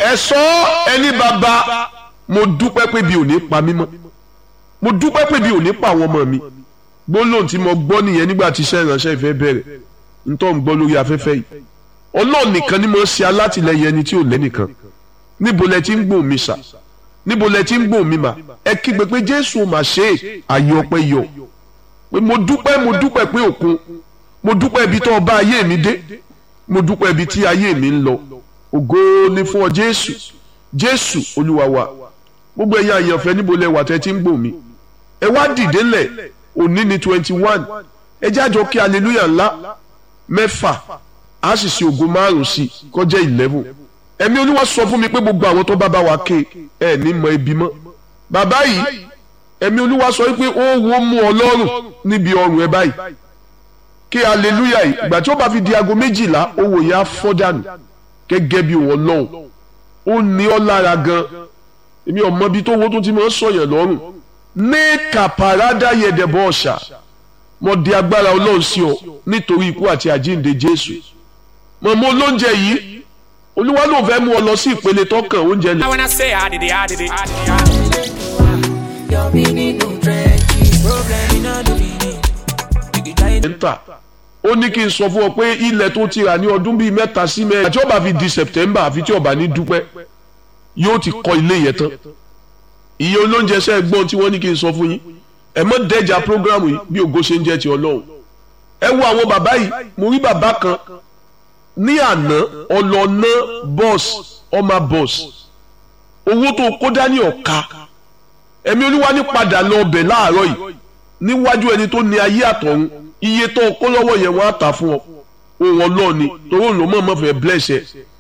ẹ sọ ẹni bàbá mo dúpẹ́ pé bí ò ní pa mí mọ́ mo dúpẹ́ pé bí ò ní pa àwọn ọmọ mi gbólóhùn tí mo gbọ́ nìyẹn nígbà tí iṣẹ́ ìránṣẹ́ ìfẹ́ bẹ̀rẹ̀ ntọ́ ń gbọ́ lórí afẹ́fẹ́ yìí ọlọ́run nìkan ni mo ṣe alátìlẹyìn ẹni tí ò lẹ́nìkan níbo lẹ ti ń gbòòn mi sà níbo lẹ ti ń gbòòn mi mà ẹ kígbe pé jésù mà ṣe é àyè ọpẹ́ yọ pé mo dúpẹ́ mo dúpẹ́ pé òkun mo dúpẹ́ ibi tó ọba ayé mi dé mo dúpẹ́ ibi tí ayé mi ń lọ ògo ni fún ọ jésù jésù olúwa wa gbogbo ẹ̀yin àyànfẹ́ níbo lẹ wà tẹ́ ti ń gbòòn mi ẹ wá dìde lẹ̀ òní ni twenty one ẹ jájọ kí hallelujah ńlá mẹ́fà a sì ṣe ògo márùn sí kọjá eleven ẹ̀mí olúwa sọ fún mi pé gbogbo àwọn tó bá bá wa ké ẹ ní mọ ibi mọ́ bàbá yìí ẹ̀mí olúwa sọ wípé ó wo mú ọlọ́run níbi ọrùn ẹ báyìí kí hallelujah yìí ìgbà tí ó bá fi di aago méjìlá owó yẹn á fọ́ dànù gẹ́gẹ́ bí wọn lọ́hùn ó ní ọ́ lára gan èmi ọmọ bíi tó wo tó ti máa ń sọ̀yàn lọ́rùn ní kàpàrádà yẹ̀dẹ̀bọ̀ ọ̀ṣà mo di agbára ọlọ́run sí ọ nítorí ikú àti àjíǹde jésù mọ̀mọ́ olóúnjẹ yìí olúwa ló fẹ́ mú ọ lọ sí ìpele tọkàn oúnjẹ lẹ. When I say I did it, I did it, I did it. Your meaning no trenches. Problem in all the meaning. You can try it. ẹ́ńtà ó ní kí n sọ fún ọ pé ilẹ̀ tó ti rà ní ọdún bíi mẹ́ta sí mẹ́rin àti ọba fi di september àfi tí ọba ní dúpẹ́ yóò ti kọ́ ilé yẹn tán iye olóúnjẹ ṣe gbọ́n tí wọ́n ní kí n sọ fún yín ẹ mọ́ dẹ́jà programu yìí bí ògo ṣe ń jẹ́ ti ọlọ́run ẹ wo àwọn bàbá yìí mo rí bàbá kan ní àná ọlọ́nà bọ́ọ̀sì ọmọ bọ́ọ̀sì owó tó kó dání ọ̀ka ẹ̀mí olúwa ní padà lọ ọbẹ̀ láàárọ̀ yìí níwájú ẹni tó ní ayé àtọ̀run iye tó kó lọ́wọ́ yẹn wọ́n á tà fún ọ òun ọlọ́ọ̀ ni torí òun ló mọ̀ mọ́ fẹ́ bless ẹ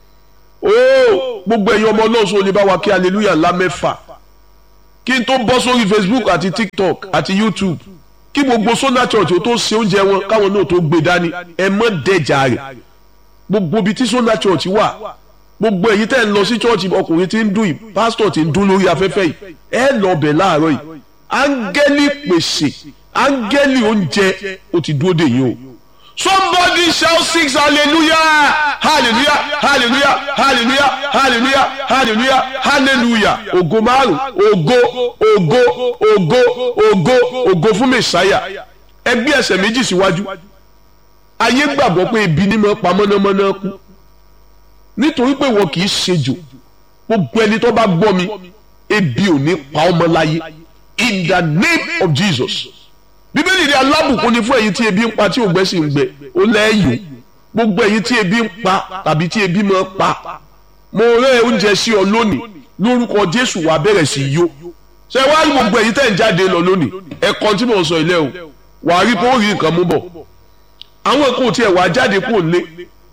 ooo gbogbo ẹ̀yin ọmọ ọlọ́run sọ lè bá wa kí hallelujah ńlá mẹ́fà kí n tó bọ́ sórí facebook àti tiktok àti youtube kí gbogbo sona church ó tó ṣe oúnjẹ wọn káwọn náà tó gbé dání ẹ mọ́ dẹ̀jà rẹ̀ gbogbo ibi tí sona church wà gbogbo èyí tẹ́ ń lọ sí church ọkùnrin tí ń dún yìí pásítọ̀ tí ń dún lórí afẹ́fẹ́ yìí ẹ lọ bẹ̀ láàárọ̀ yìí áńgẹ́lì pèsè áńgẹ́lì oúnjẹ ó ti dúró dè yín o. somebody shout six hallelujah hallelujah hallelujah hallelujah hallelujah hallelujah hallelujah ògo márùn ògo ògo ògo ògo ògo fún mẹsàáyà ẹgbẹ́ ẹsẹ̀ méjì síwájú ayé gbàgbọ́ pé ebi ní mọ́ pa mọ́nàmọ́ná kú nítorí pé wọn kì í ṣejò gbogbo ẹni tó bá gbọ́ mi ebi ò ní pa ọmọ láyé in the name of Jesus bíbélì ní alábùkún ni fún ẹ̀yin tí ebi ń pa tí ògbẹ́ sì ń gbẹ ó lẹ́yìn gbogbo ẹ̀yin tí ebi ń pa tàbí tí ebi máa pa mo rẹ́ oúnjẹ sí ọ lónìí lórúkọ Jésù wàá bẹ̀rẹ̀ sí yó ṣé wàá rí gbogbo ẹ̀yin tẹ̀ ń jáde lọ lónìí ẹ̀kọ́ tí mò ń sọ ilé o wàá rí kó rí nǹkan mú bọ̀ àwọn kan ò tiẹ̀ wàá jáde kó lé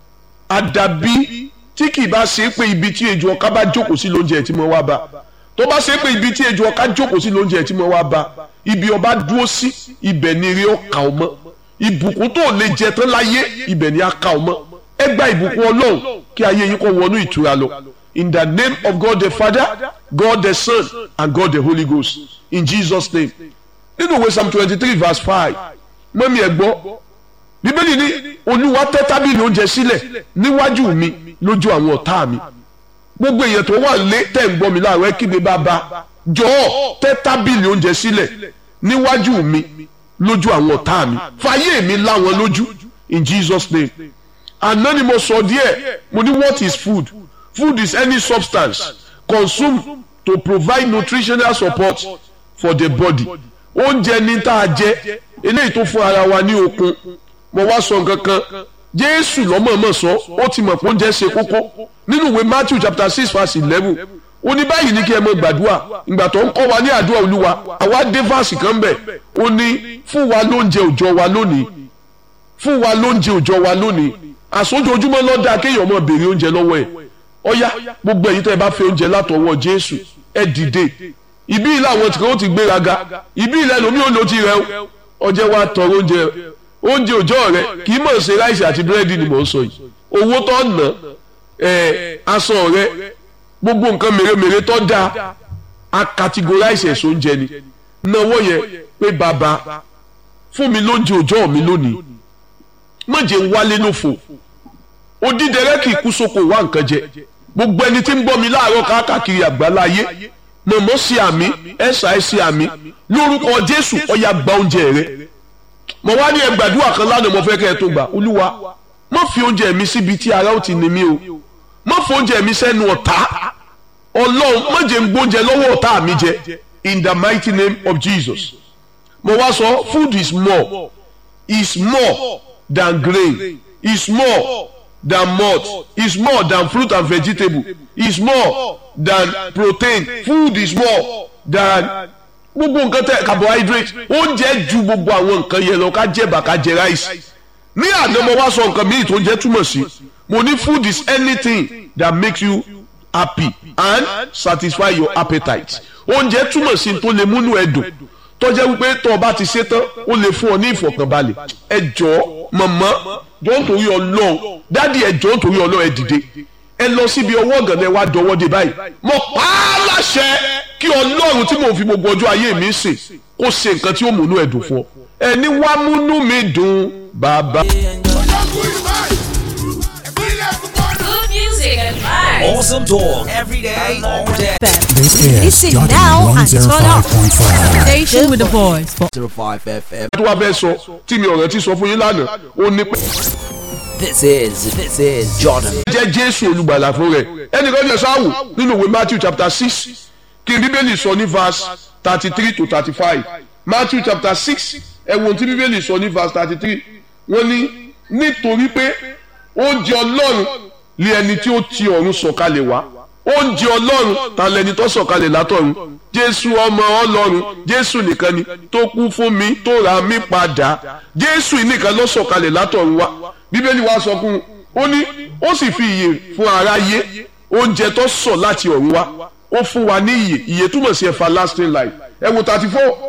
àdàbí tí kì í bá ṣe é pé ibi tí ejò ọká bá jókòó sí lóúnjẹ tí mo wá bá tó bá ṣe é pé ibi tí ejò ọká jókòó sí lóúnjẹ tí mo wá bá ibi ọba dúró sí ibẹ̀ ni eré ọkà ọmọ ìbùkún tó lè jẹ tán láyé ibẹ̀ ni aka ọmọ ẹ gba ìbùkún ọlọ́run kí ayé yín kó wọnú ìtura lọ in the name of God the Father God the Son and God the Holy Ghost in Jesus name nínú ìwé psalm twenty three verse five mọ́mí ẹ̀ gbọ́ bíbélì ní olúwa tẹ́ tábìlì oúnjẹ sílẹ̀ níwájú mi lójú àwọn ọ̀tá mi gbogbo èèyàn tó wà lé tẹ̀ ń gbọ́ mi láàárọ̀ ẹ kígbe bàbá jọ̀ọ́ tẹ́ tábìlì oúnjẹ sílẹ̀ níwájú mi lójú àwọn ọ̀tá mi fàyè mi láwọn lójú in Jesus name àná ni mo sọ díẹ̀ mo ní what is food food is any substance consumed to provide nutritional support for the body oúnjẹ ní tá a jẹ eléyìí tó fún ara wa ní okun mo wá sọ nǹkan kan jésù lọ́mọ̀ọ́mọ̀ sọ ó ti mọ̀ pé oúnjẹ ṣe kókó nínú ìwé matthew chapter six verse eleven ó ní báyìí ní kí ẹ mọ gbàdúrà ìgbà tó ń kọ́ wa ní àdúrà olúwa àwa dé fásì kan bẹ̀ ó ní fún wa lóúnjẹ òòjọ́ wa lónìí fún wa lóúnjẹ òòjọ́ wa lónìí àsójoojúmọ́ lọ́dà kéèyàn mọ̀ béèrè oúnjẹ lọ́wọ́ ẹ̀ ọ̀yá gbogbo ẹ̀yin tẹ́ ẹ bá fẹ́ oúnjẹ látọwọ́ jésù ẹ dìde ibi ilé àwọn tí kò ti gbéraga ibi ilé ẹlòmíì ò lò ti rẹ ọjẹ́ wa tọrọ oúnjẹ oúnjẹ òòjọ́ rẹ kì í mọ̀ ṣe ráìsì àti búrẹ́dì ni mò ń sọ yìí owó tó ná ẹ̀ aṣọ rẹ gbogbo nǹkan mèremère tó dáa a categorize ẹ̀sọ́ oúnjẹ ni náwó yẹn pé bàbá fún mi lóúnjẹ òòjọ́ mi lónìí má jẹ́ ń wálé lófo odídẹrẹ́ kì í kú sóko wá nǹkan jẹ gbogbo ẹni tí ń bọ́ mi láàárọ̀ káàkiri àgbáláyé mọ̀mọ́ sí àmì ẹ̀sà ẹ̀ sí àmì lórúkọ jésù ọ̀yà gba oúnjẹ rẹ mo wá ní ẹgbàdúrà kan lánàá mo fẹ́ kẹ́ ẹ tó gbà olúwa má fi oúnjẹ mi síbi tí ara ó ti ní mi o má fi oúnjẹ mi sẹ́nu ọ̀tá ọlọ́run má jẹ́ ń gbóúnjẹ lọ́wọ́ ọ̀tá mi jẹ in the mighty name of jesus mo wá sọ food is more is more than grain is more than malt is more than fruit and vegetable is more than protein food is more than gbogbo nǹkan tẹ carbohydrate oúnjẹ ju gbogbo àwọn nǹkan yẹn lọ ká jẹ bá ká jẹ rice ní àná mo wá sọ nǹkan míì tó ń jẹ túmọ̀ sí mo ní food is anything that makes you happy and satisfy your appetite oúnjẹ túmọ̀ sí tó lè múnú ẹ dùn tó jẹ́ wípé tó o bá ti ṣe tán ó lè fún ọ ní ìfọ̀kànbalẹ̀ ẹ jọ̀ọ́ mọ̀mọ́ jọ̀ọ́ nítorí ọlọ́run dádì ẹ jọ̀ọ́ nítorí ọlọ́run ẹ dìde ẹ lọ síbi ọwọ́ ọ̀gànlẹ̀ wa dọwọ́ dé báyìí mo pa á láṣẹ kí ọlọ́run tí mò ń fi gbogbo ọjọ́ ayé mi sìn kó ṣe nǹkan tí ó múnú ẹ dùn fún ọ ẹni wá múnú mi dùn bàbá. Good music and vibes. Awesome talk every day, all day. This is Listen Jordan now and turn up. 105.5. Station with the voice for 05 FM. tó wá fẹ́ sọ tí mi ọ̀rẹ́ ti sọ fún yín lánàá ó ní pé This is this is Jordan. jẹ́ jésù olùgbàlà fún rẹ̀ ẹnìkan ní ẹ̀sán àwò nínú ìwé matthew chapter six kí n bíbélì sọ ní verse thirty three to thirty five matthew chapter six ẹ̀wọ̀n tí bíbélì sọ ní verse thirty three wọ́n ní nítorí pé oúnjẹ ọlọ́run lé ẹni tí ó ti ọ̀run sọ̀kalẹ̀ wá oúnjẹ ọlọ́run ta lẹni tó sọ̀kalẹ̀ látọ̀run jésù ọmọ ọlọ́run jésù nìkan ni tó kú fún mi tó ra mí padà jésù yìí nìkan ló sọ̀kalẹ̀ látọ̀run wá bíbélì wa sọ fún un ó ní ó sì fi ìyè fún aráyé oúnjẹ tó sọ̀ láti ọ̀run wá ó fún wa ní ìyè ìyè túmọ̀ sí everlasting life ẹ wo thirty four